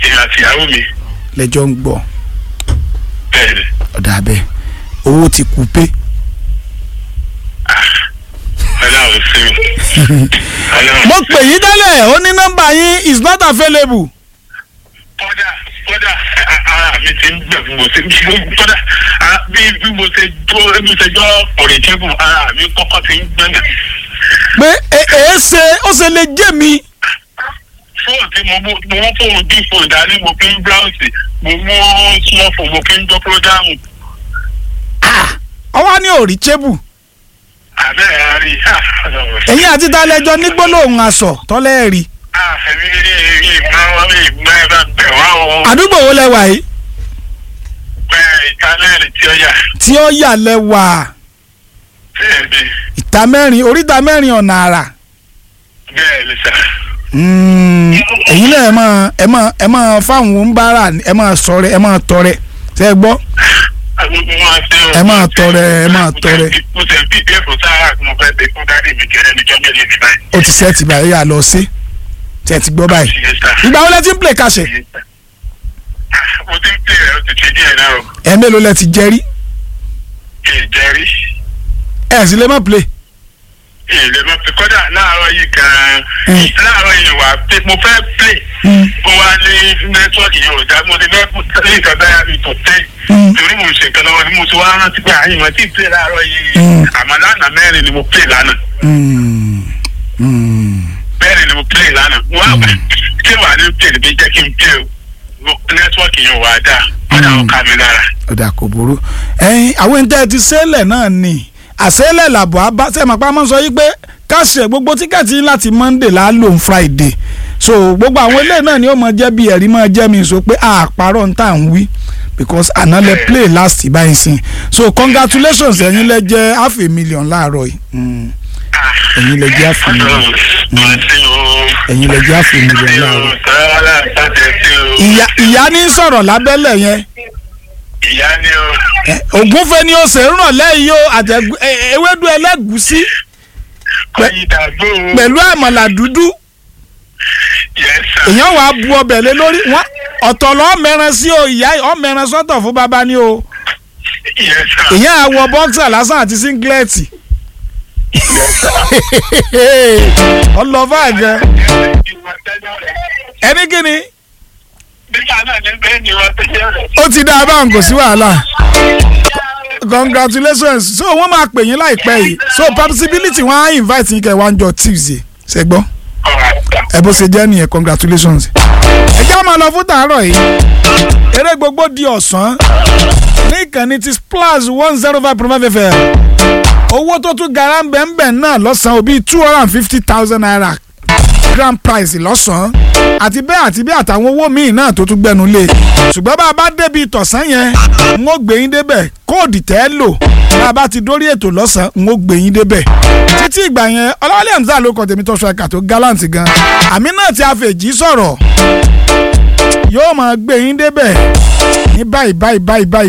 èmi àti ìyàwó mi lẹ́jọ́ ń gbọ́ bẹ́ẹ̀ ni ọ̀dà bẹ́ẹ̀ owó ti kú pé ọlọ́run sí mi ọlọ́run mo pè yín tẹ́lẹ̀ ó ní nọ́mbà yín is not available kódà kódà a- ara mi ti ń gbẹ̀ bí mo ṣe kódà a- bí bí mo ṣe gbọ́ bí mo ṣe gbọ́ ọ̀rẹ́ tẹ́bù ara mi kọ́kọ́ ti ń gbẹ̀ngàn. pé ẹ ẹ ṣe ó ṣe lè jẹ́ mi fóònù tí mo mú mo mú fóònù bí fóònù dání mo fi ń bráùsì mo mú smartphone mo fi ń gbọ́ prógámù ọwọ́ ní òrí chébù àbẹ́ ẹ̀ rí ẹ̀yin àti talẹ́jọ́ ní gbólóhùn aṣọ tọ́lẹ́ rí àfẹ́mí ìgbà wọn bí ìgbà ẹ̀ bá bẹ̀ wá o àdúgbò wo lẹ́wà yìí bẹ́ẹ̀ ìtàlẹ́rì tí ó yà tí ó yà lẹ́wà bẹ́ẹ̀ ni ìta mẹ́rin oríta mẹ́rin ọ̀nà àrà bẹ́ẹ̀ ni sà. Mm, ẹ̀yin náà ẹ máa ẹ máa ẹ máa fáwọn oníbàárà ẹ máa sọrẹ ẹ máa tọrẹ ṣe é gbọ́ Ẹ máa tọrẹ, ẹ máa tọrẹ. mo tẹ̀ bí bẹ́ẹ̀ fún sáà mo fẹ́ bẹ fún dáàdì mi kẹrẹ́ níjọ́ mẹ́rin ní báyìí. ó ti sẹ́ẹ̀tì báyìí yà lọ sí tẹ̀ ti gbọ́ báyìí Yes, sir. ìgbà wo lẹ ti ń play kàṣẹ Yes, sir. mo ti ń pè é ó ti ṣe díẹ̀ náà o ẹ mélòó lẹ ti jẹ rí kì í jẹ́rí ẹ sì lè má play kì í lè má fi kọ́dà láàárọ̀ yìí gan-an Mm. láàárọ̀ yìí wà pé mo fẹ́ play Mm. mo wá ní nẹ́tíwọ́ọ̀kì yìí ò dá mo ti fẹ́ fún nǹkan dáyà mi tó tẹ́ Mm. torí mo ṣe nǹkan lọ́wọ́ ni mo ti wá rántí pé àyìn wọn ti play láàárọ̀ yìí Mm. àmọ́ lánàá mẹ́rin ni mo play lánàá Mm. Mm. mẹ́rin ni mo play lánàá wọ́n á kí wàá ní play níbi jẹ́ kí n play o nẹ́tíwọ́ọ̀kì yìí ò wá dáa kọ́dà ó ká mi lára. ọ̀dà kò burú ẹ̀yin àwọn ẹni tẹ́ ẹ ti sẹ́lẹ̀ náà ni àsẹ́lẹ̀ làbọ̀ abá sẹ́mi apá máa ń sọ yí pé káṣẹ̀ gbogbo tíkẹ́ẹ̀tì yín láti monday là á lò ń friday so gbogbo àwọn eléyìí náà ni ó máa jẹ́ bí ẹ̀rí máa jẹ́ mi sọ pé àpárọ̀ ń tà ń wí because àná lẹ play last báyìí sìn so congratulations ẹ̀yin lẹ jẹ́ half a million láàárọ̀ yìí Mm. ẹ̀yin lẹ jẹ́ half a million ẹ̀yin lẹ jẹ́ half a million láàárọ̀ ìyá ìyá ní sọ̀rọ̀ lábẹ́lẹ̀ yẹn ìyá ni o Ẹ, ògúnfe ni ó ṣe ń ràn lẹ́yìn o àtẹ̀gù ẹ, ẹ, ewédú ẹlẹ́gùsí kọ́yìn dàgbò pẹ̀lú àmàlà dúdú yẹ́sà èèyàn wàá bu ọbẹ̀ lé lórí wọn ọ̀tọ̀ lọ́ mẹ́ran sí o ìyá ọ̀ mẹ́ran sọ́tọ̀ fún bàbá ni o yẹ́sà èèyàn àwọ̀ bọ́ksà lásán àti síngilẹ́ẹ̀tì ọlọ́fà gan ẹni kíni nígbà náà ní bẹ́ẹ̀ ni wọ́n tẹ́lẹ̀ rẹ̀. ó ti dá a báwọn kò sí wàhálà congratulations so wọ́n máa pè yín láìpẹ́ yìí so possibility wọ́n á invite yín kẹ́ wá ń jọ tuesday ṣe gbọ́ ẹ bó ṣe jẹ́ nìyẹn congratulations. ẹ jẹ́ máa lọ fún tàárọ̀ yìí eré gbogbo di ọ̀sán ní ìkànnì ti splash one zero five point five fm owó tó tún gara ń bẹ̀ ń bẹ̀ náà lọ́sàn-án òbí two hundred and fifty thousand naira grand prize lọ́sàn-án àti bẹ́ẹ̀ àti bẹ́ẹ̀ àtàwọn owó míì náà tó tún gbẹnu lé ṣùgbọ́n bá a bá débi tọ̀sán yẹn n ó gbé yín débẹ̀ kóòdì tẹ́ ẹ lò bá a bá ti dórí ètò lọ́sàn-án n ó gbé yín débẹ̀ títí ìgbà yẹn ọlọ́wálé hamza ló kọ́ tèmi tó ṣọ́ka tó gallant gan àmì náà ti àfẹ̀jì sọ̀rọ̀ yóò máa gbé yín débẹ̀ ní báyìí báyìí báyìí báyìí